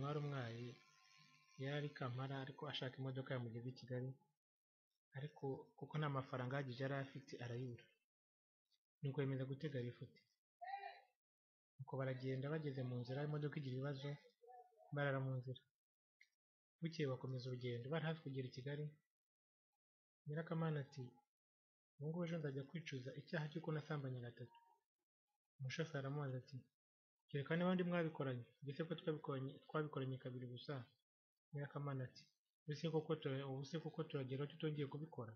wari umwari yari ari Kampala ariko ashaka imodoka yamugeza i Kigali ariko kuko nta mafaranga ahagije yari afite arayibura nuko yemeza gutega bifuti nuko baragenda bageze mu nzira imodoka igira ibibazo barara mu nzira bukeye bakomeza urugendo bari hafi kugera i Kigali Nyirakamana ati ubu ngubu ejo nzajya kwicuza icyaha cy'uko nasambanye gatatu umushoferi aramubaza ati kereka niba ndi mwabikoranye mbese ko twabikoranye twabikoranye kabiri gusa Nyirakamana ati ubu se koko tura ubu se koko turageraho tutongeye kubikora